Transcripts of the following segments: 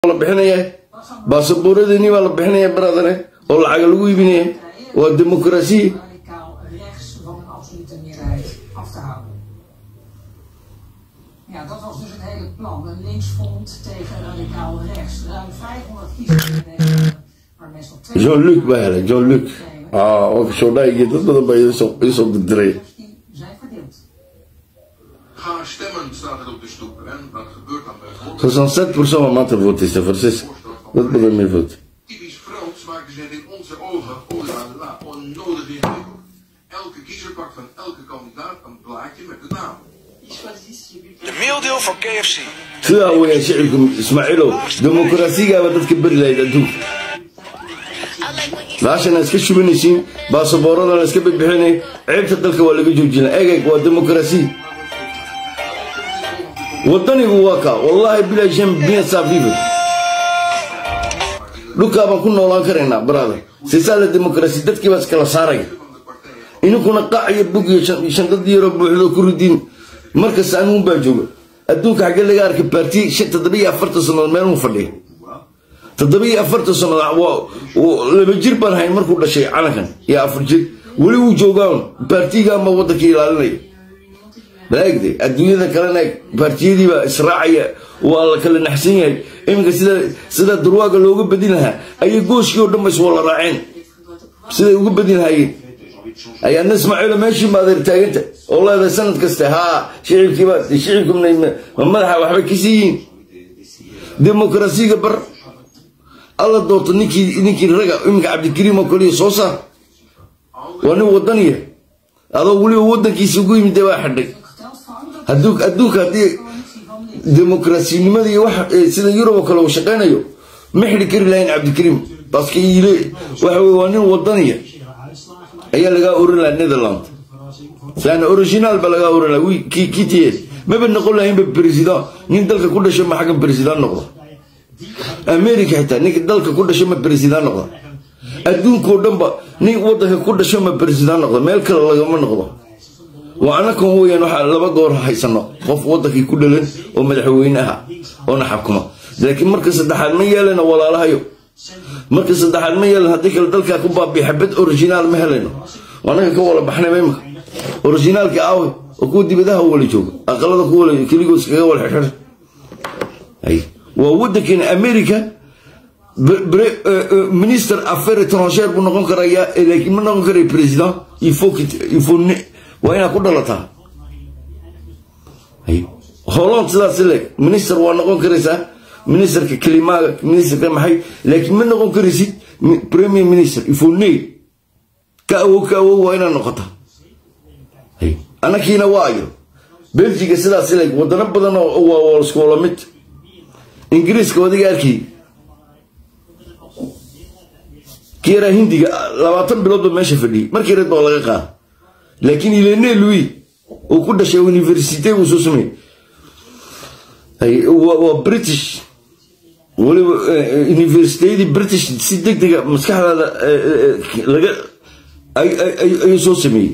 la bixinaya baasabooradiinii baa la bixinaya baradane oo lacaga lagu iibinaya waa dimuqraasiya radicaal rechts van een absolute meerderheid af te houden. Ja, dat was dus het hele plan. Een linksfront tegen radicaal rechts. Ruim 500 kiezers in Nederland, waar mensen op twee john luc baa helay john luc oo shoodhaygii dad badan baa iisoo dirdiray die zijn verdeeld. Ga stemmen, staat er op de stoep. En wat gebeurt dan bijvoorbeeld? 67 persoon baa maanta vootaysa farsis dad badan may vootay Typisch Frans maken ze het in onze ogen oh la la, onnodig ingewikkeld. Elke kiezer pakt van elke kandidaat een blaadje met de naam. De maildeel van KFC. sidaa weeyaan shicibka ismaaciilow dimuqraasigaaba dadka beri lahayd adduunka baashana iska shubanaysiin baasaboorradana iska bixinay ceebta dalka waa laga joojina egeg waa dimuqraasi wadanigu waa kaa wallaahi bilaa shan bien safiifa dhulkaa baan ku noolaan karaynaa brother sisaa la dimuqraasi dadkii baa iskala saaraya ininkuna qac iyo bug iyo shandad yaroo buuxdo ku ridiin markasta anigun baa jooga adduunka xaggee laga arkay baarti toddobiyo afartan sannadood meeluu fadhiya toddobiyo afartan sannadood laba jir baan hayn markuu dhashay calankan iyo afar jir weli wuu joogaan baartigaanba waddanka ilaalinaya malaagde adduunyada kalena eeg baartiyadiibaa israacaya waa la kala naxsan yahay iminka sida sida durwaaga looga badin lahaa ayay gooshkii oo dhan ba iswala raaceen siday uga badin lahaayeen ayaadna ismaaciilo meeshii ma adeer taaganta oo leedahay sanad kaste haa shicibkiiba shicibka ma madaxa waxbay ka siiyiin dimuqraasiga bar alla doorto ninkii ninkii raga iminka cabdikariim oo kaliya soo saar waa nin wadaniya adoo weliba waddankiisa ugu yimid dee waa xidhay Geteld van dat adduunka haddii coalitie van links. dimuqrasinimada iyo wax sida yurub oo kale uu shaqaynayo ma xidhi kari lahayn cabdikariim baske ile waxa weye waa nin wadaniya ayaa lagaa oran lahaa netherland yani original ba lagaa oran lahaa kitiye maba noqon lahaynba president nin dalka ku dhasho ma xaggan president noqda america xitaa ninka dalka ku dhasho ma president noqda adduunkao dhanba nin wadanka ku dhasho ma president noqda meel kale lagama noqdo waa anakan weyaan waxaa laba goor haysano qof wadankii ku dhalan oo madaxweyne aha oona xakuma laakiin marka saddexaad ma yeelano walaalahayo marka saddexaad ma yeelan haddii kale dalkaa ku baabiya xabad originaal ma helayno anaga ka wala baxnayba imika originaalka aawe oo kuwa dibadaha wala jooga aqalada ku wala keligoos kaga wala xirxir waa wadankeena america minister affaire étrangère buu noqon karayaa laakiin ma noqon karayo president il faut il faut waa inaad ku dhalataa holland sidaas leeg minister waa noqon karaysaa ministerka kelimaaga ministerka maxay laakiin ma noqon karaysid premier minister ifone ka awow ka awow waa inaad noqota anakiina waa ayo belgiga sidaas leeg wadano badan oo waa isku wala mid ingiriiska wadiga arkay kiyaraa hindiga labaatan bilood ba meesha fadhiyey markii reed baa laga qaada laakiin ilene louis uu ku dhashay universite uu soo sameeyey waa british weliba universiteyadii british si deg dega maskaxdaada laga ayuu soo sameeyey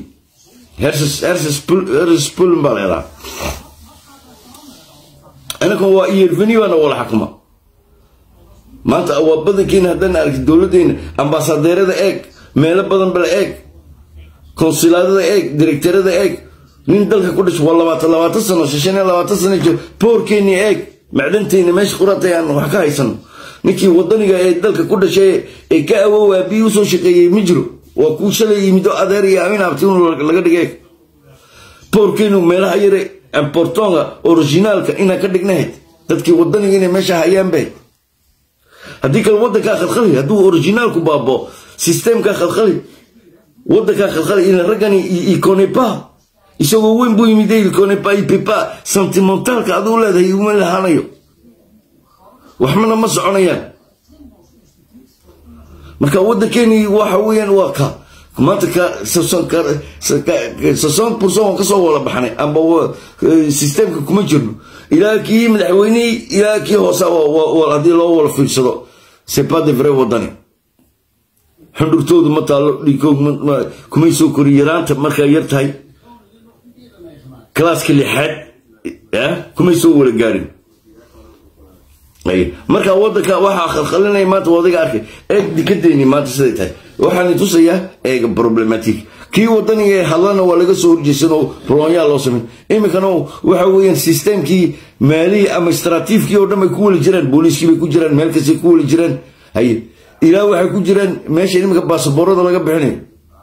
herses pullin baa leedaha anakan waa iyerveni baana wala xakuma maanta waa badankeena haddaan arki dowladdeena ambaasadeerada eeg meelo badan bala eeg konsilaadada eeg directorada eeg nin dalka ku dhasho waa labaatan labaatan sano shan iyo labaatan sano jiro boorkeeni eeg macdanteena meesha quratay aan wax ka haysano ninkii wadaniga ee dalka ku dhashay ee ka awoowaa bii usoo shaqeeyey ma jiro waa kuu shalay yimido adeer iyo amin abti laga dhigay boorkeenu meelaha yare importonga originaalka inaan ka dhignahayd dadkii wadaniga inay meesha hayaan bayd haddii kale wadankaa khalkhali hadduu originaalku baabo systemkaa khalkhali wadankaa khalkhali ina raggani iconepa isagoo weyn buu yimid iconepa ipepa sentimentaalka aduu leedahay uma lahaanayo waxmana ma soconayaan marka wadankeeni waxa weeyaan waa ka maanta ka soson burson waan kasoo wala baxnay amba systemka kuma jirno ilaa kii madaxweynihii ilaa kii hoose haddii loo wala fiirsado c'est pas de vrai wadani xundhurtoodu ma taalo dhiikoog kumay soo kori yaraanta markaa yar tahay kalaaska lixaad kumay soo wala gaarin Ay, marka wadanka waxaa khalkhalinaya maanta waa adiga arkay eeg dikadeyni maanta siday tahay waxaan tusayaa eega problematic kii wadaniga ee hadlana waa laga soo horjeesan oo roonyaa loo sameyn iminkana waxa weeyaan systemkii maalihii ama istraatiifkii oo dhan bay ku weli jiraan booliiskii bay ku jiraan meel kastay ku weli jiraan haye ilaa waxay ku jiraan meesha iminka baasaboorada laga bixinayo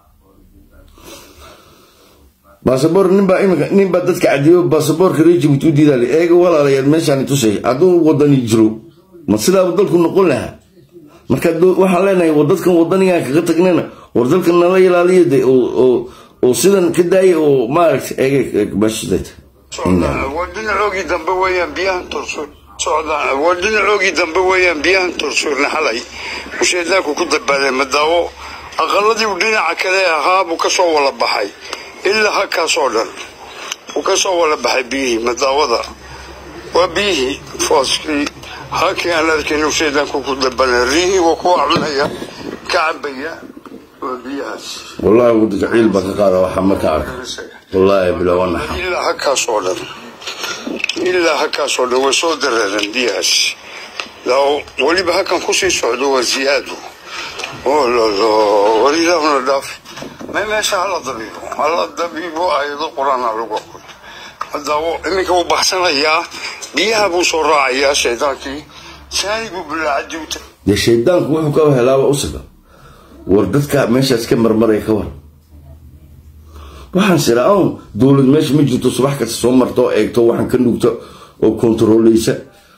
baasaboor ninbaa iminka ninbaa dadka cadiyo baasaboorka reer jibuuti u diidaale eega walaalayaal meeshaan tusay hadduu wadani jiro ma sidaaba dalku noqon lahaa marka do- waxaan leenahay wadadkan wadanigaan kaga tagnayna war dalkan nala ilaaliyo de oo- oo oo sidan ka daaya oo maaragta eega eeg meeshaday socdaan waa dhinacoogii dambe weeyaan biyahan tursuur socdaan waa dhinacoogii dambe weeyaan biyahan tursuurna xalay usheedaanku ku dabaaday madaawo aqaladii uu dhinaca kale ahaa buu ka soo wala baxay ilaa halkaasoo dhan uu ka soo wala baxay biyihii madaawada waa biyihii fooskii halkii aan arkayn usheedaanku ku dabanay riyihii waa kuwa cunaya ka cabaya waa biyahaas wallahi wadanka ciil baa ka qaada waxaa marka arka wallaahi bilaa waa naxa ilaa halkaas oo dhan ilaa halkaas oo dhan way soo dareereen biyahaas lao weliba halkan kusii socdo waa ziyaado oo lolo war ilaahuna dhaaf ma meesha hala dabiibo hala dabiibo ayado qur-aana lagu aqoon hadaawo iminka wuu baxsanayaa biyaha buu soo raacayaa shaydaankii saani buu bilaacadii u tagay dee shaydaanku wuxuu ka helaaba usaga war dadka meeshaas ka marmaraya ka war waxaan siraa own dowlad meesha ma jirto subax kasta soo marto oo eegto waxaan ka nugto oo kontaroleysa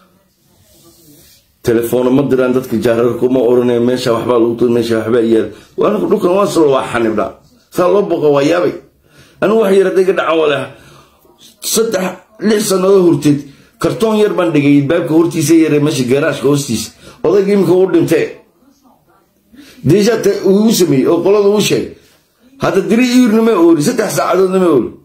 telefoona ma diraan dadka jaararka uma oranaya meesha waxbaa lagu tuur meesha waxbaa yaal waana dhulkan waa salo waa xanibdha saa loo boqa waa yaabay anigu wax yar adayga dhacan walaha saddex lix sannadood horteed kartoon yar baan dhigay baabka hortiisa yare meesha garaashka hoostiisa odayga iminka u dhintee deesha uu sameeyey oo qolada u sheegay hadda diri iirna ma ooli saddex saacadoodna ma ooli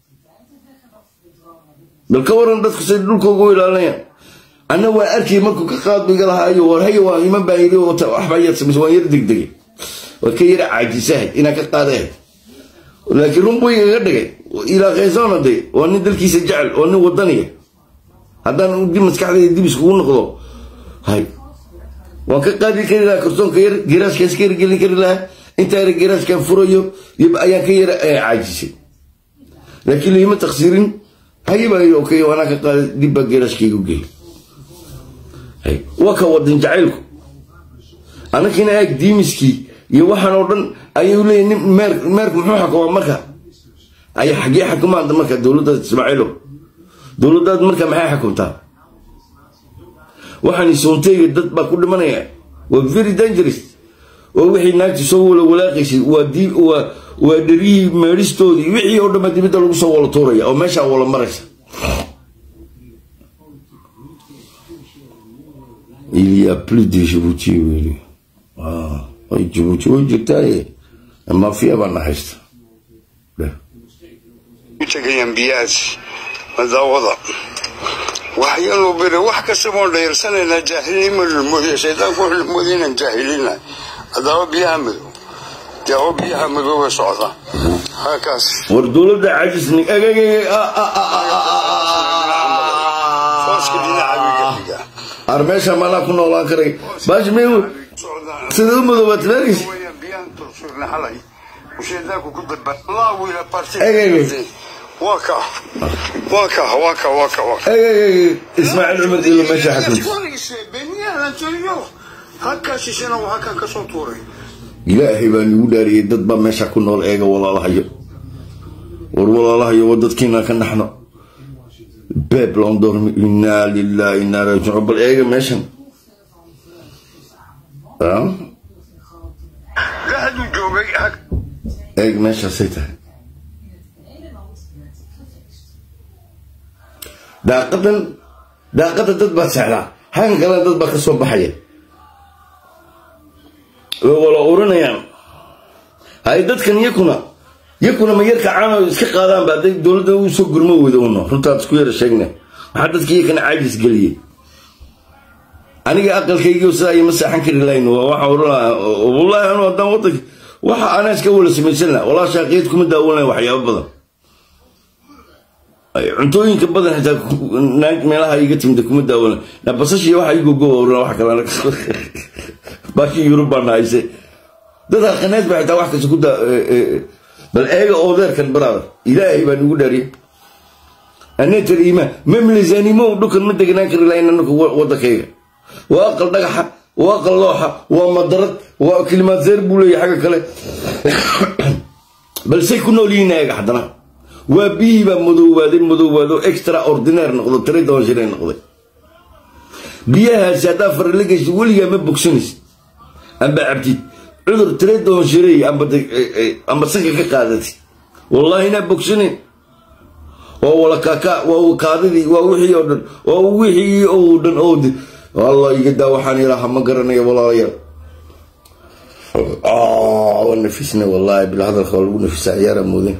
bal ka waran dadku say dhulkooga u ilaalinayaan anna waa arkay markuu ka qaadbiga lahaayo war haya waa iman baa yiri oo ta- waxbaa yar samaysa waan yar degdegay waa ka yar caajisahay inaan ka qaadahay laakiin run buu igaga dhigay ilaa qaysoona de waa nin dalkiisa jecel waa nin wadaniya haddaan dib maskaxdayda dib iskugu noqdo hay waan ka qaadi kari lahaa kartoonka yar garaashkaas ka yargelin kari lahaa intaa yar garaashkaan furayo yab ayaan ka yara eh, caajisay laakiin liima taksiirin hayabaa yiri okay waanaa ka qaaday dib baa garaashkayga u geeyay hay waa ka wadan jacaylku anakina aag diimiskii iyo waxaan oo dhan ayuu leeyahy nin meer meerku muxuu xukumaa marka ay xagee xukumaanta marka dowladda ismaaciilow dowladdaad marka maxay xukumtaa waxaan isoontayga dad baa ku dhimanaya waa very dangerous oo wixii naagti soo wala walaaqaysay waa di waa waa dherihii meedhistoodii wixii oo dhanba dibadda lagu soo wala tuuraya oo meeshaa wala maraysa il y a plus de Djibouti weli ah ay Djibouti way jirtaaye mafia baa na haysta Dheh. u tegayaan biyahaas madaawada waxyaanu bere wax kasta baan dhayarsanaynaa jaahilnimo lulmoodiya shaydaanku wuxuu lulmoodiya inaan jaahilina adaaba biyaha madow daawo biyaha madow way socdaan halkaas war dowladda cajisni fooska dhinaca wigaxiga ar meesha maanaa ku noolaan karay baashi may sida u madoobaad meerkiis wayaan biyahan tursuurna xalay shaydaanku ku daba allah wiila parti Eg, eg, eg. waa ka waa ka waa ka waa ka waa ka ismaaciil cumar ilo meesha xakunta halkaasisana waa halkan ka soo tuuray ilaahay baa nagu dhaariyey dad baa meesha ku nool eega walaalahayo war walaalahayo waa dadkiina ka naxno beeb loon doormi inaa lillahi inaa raajicuun bal eega meeshan Ah, dhexdu joogay hag- eeg meeshaasay tahay daaqadan daaqada dad baa sexdaa xagan kalena dad baa ka soo baxaya way wala urinayaan hay dadkan yakuna yakuna ma yarka caano iska qaadaan ba hadday dowladda u soo gurmo weyda uno runtaad isku yara sheegna maxaa dadka yakana caajis geliyey aniga aqalkaygiio sidaa ima seexan kari lahayn waa waxaan oran lahaa wallaahi anu haddaan wadanka waxa anaa iska wala samaysan laha walaa shaaqiyad kuma daawan lahayn waxyaabo badan cuntooyinka badan xitaa naag meelaha iga timida kuma daawana na basashiya waxa igogowrna wax kale baashi yurub baan hayse dad halqaneed ba xitaa wax kasta ku daa bal eega oodeerkan brother ilaahay baa nugu dhaariye aneetar iimaan memlisanimo dhulkan ma deganaan kari lahayn anaka wadankayga waa aqal dhagaxa waa aqal looxa waa madarad waa kilimaadseer buu leeyahay xagga kale balsay ku nool yihiin eega haddana waa biyihii baa madoowaaday madoowaado extra ordinaire noqdo tira doban shilay noqday biyahaasi haddaa fara la geysid weligaa ma bogsanaysid amba cabtid cudur tira doban shilay amba sanka ka qaadatid wallaahi inaa bogsanayn waa wala kaka waa kaadidii waa wixii oo dhan waa wixii oo dhan oo allah iga daa waxaan ilaaha ma garanaya walaalayaal waa nafisna wallaahi bil hadalka waa lagu nafisaa ciyaara moodin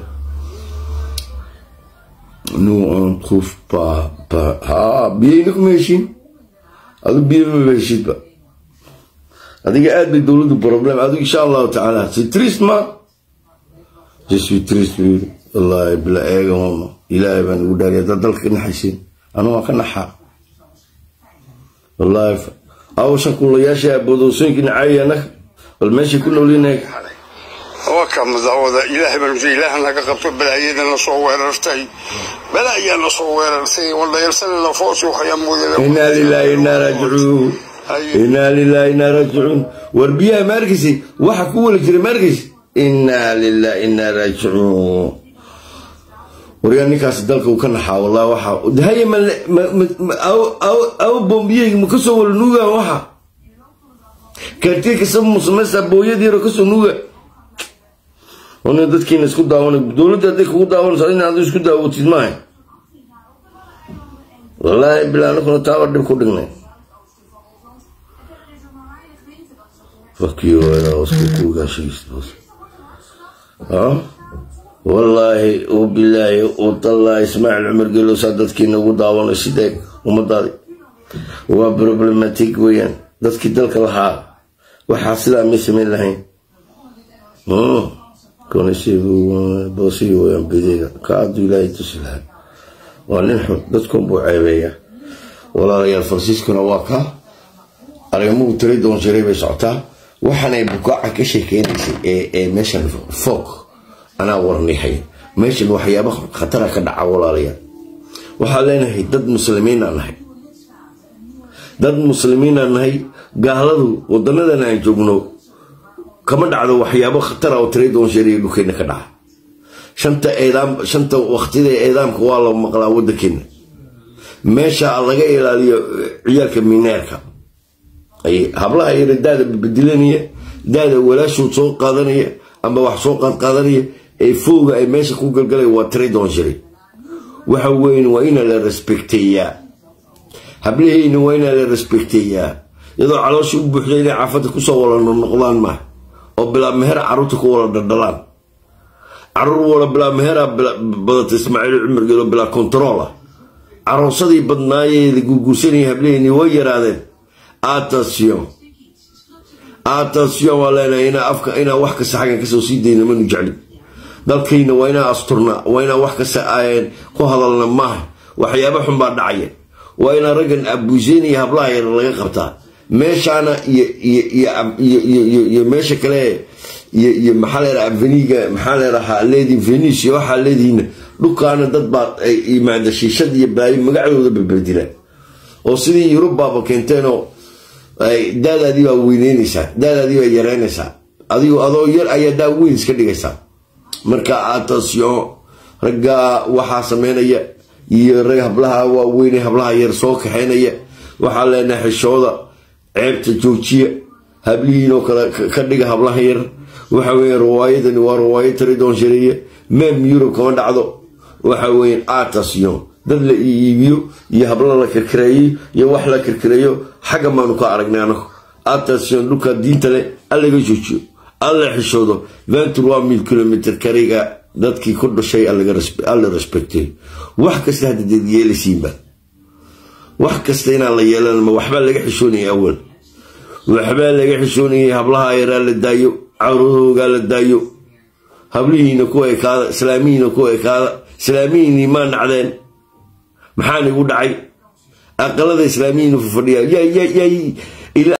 nous on trouve pas pas ah biyayna kuma heshiin adu biyo ma heshiid ba adiga aad bay dowladdu problem adigu insha allahu tacaala c'est triste ma je suis triste wallaahi bila eega mama ilaahay baan ugu dhaariya dad dalka ka naxaysiin anu waan ka naxaa wallaahi awshan kuulayaasha aboodoorsooyinka nacaaya annaga bal meeshay ku noolinahay waka madaxwada ilaahay baan ujeeda ilaaha naga qabto balaayada na soo weerartay balaayaa na soo weerartay waldayalsana la foos waxayaa mooyada inaa lilaahi inaa raajicuun inaa lilaahi inaa raajicuun war biyaha ma arkaysi waxa ku weli jiray ma arkaysi inaa lilaahi inaa raajicuun waryaa ninkaas dalka uu ka naxaa wallah waxa haye aw bombiyeyga ma kasoo wala nuugaan waxa kaartiye kasaba musamaysa booyadiiro kasoo nuuga ona dadkiina isku daawana dowladda hadday kugu daawanayso in aad isku daawatid maaha wallaahi bilaa anakuna taaba dhib ku dhignay wallaahi bilaahi utallaahi ismaaciil cumar gelowsaa dadkiina ugu daawanay sidee ummadaadi waa problematic weeyaan dadkii dalka lahaa waxaa sidaa may samayn lahayn boosiga weyaan bideyga ka aduu ilaahay tusi lahaa waa nin xun dadkun buu ceebeeyaa walaalayaal faransiiskuna waa ka arrimuhu tiri doon jiray bay socotaa waxaanay bukaaca ka sheekeynaysay ee meeshan foog anaa warnixay meeshan waxyaaba khatara ka dhaca walaalayaal waxaa leenahay dad muslimiinaan nahay dad muslimiinaan nahay gaaladu wadanadan aan joogno kama dhacdo waxyaabo khatara oo tira doon sheeriya dhulkeena ka dhaca shanta eedaam shanta waqtida eedaamka waa la maqlaa wadankeena meesha laga ilaaliyo ciyaalka mineerka hablaha yara daada badilanaya daada walaashood soo qaadanaya amba wax soo qaadqaadanaya ee fooga ay meesha ku galgalay waa tira doon shiri waxa weyn waa ina la respekteeyaa hablaheyna waa ina la respekteeyaa iyadoo caloosha u buuxda inay caafada kusoo wala noqdaan maaha oo bilaa mehera caruurta ku wala dhaldhalaan caruur wala bilaa mehera badata ismaaciil cumar geelo bilaa kontarool ah caroosadii badnaayeeda guurguursanaya hablaheyni way yaraadeen attention attention waa leenahay inaa afka inaa wax kasta xaggan kasoo sii dayna manu jeclin dalkayna waa inaa asturna waa inaa wax kasta ku hadalna maaha waxyaaba xun baa dhacaya waa inaa raggan abuuseynaya hablaha yar laga qabtaa meeshaana iyo meesha kale iyo maxaa leedaha aveniga maxaa leedahaa leedi venis iyo waxaa leedihiina dhulkaana dad baa imaada shiishad iyo baayo magacdooda babedila oo sidii yurubaaba keenteenoo daadaadii baa weyneynaysaa daadaadii baa yareynaysaa adigu adoo yar ayaa daa weyn iska dhigaysaa marka attention ragga waxaa sameynaya iyo rag hablaha waaweyne hablaha yar soo kaxeynaya waxaa leenahay xishooda ceebta joojiya hablihiinoo kale ka dhiga hablaha yar waxa weeye riwaayadani waa riwaayad taridoon shareeye meem yurub kama dhacdo waxa weeye attention dad la iibiyo iyo habla la kirkireeyo iyo wax la kirkireeyo xagga maanu ka aragnay anagu attention dhulka diinta leh allaga joojiyo alla xishoodo ventura mil kilomitr kariga dadkii ku dhashay alla respectay wax kasta hadda deed yeelaysiinba wax kasta inaan la yeelanma waxbaa laga xishoonayay awal waxbaa laga xishoonayay hablaha yaraa la daayo caruurhoogaa la daayo hablihiina ku ekaada islaamihiina ku ekaada islaamihiinii maa nacdeen maxaan igu dhacay aqalada islaamiyiin fadhiyaa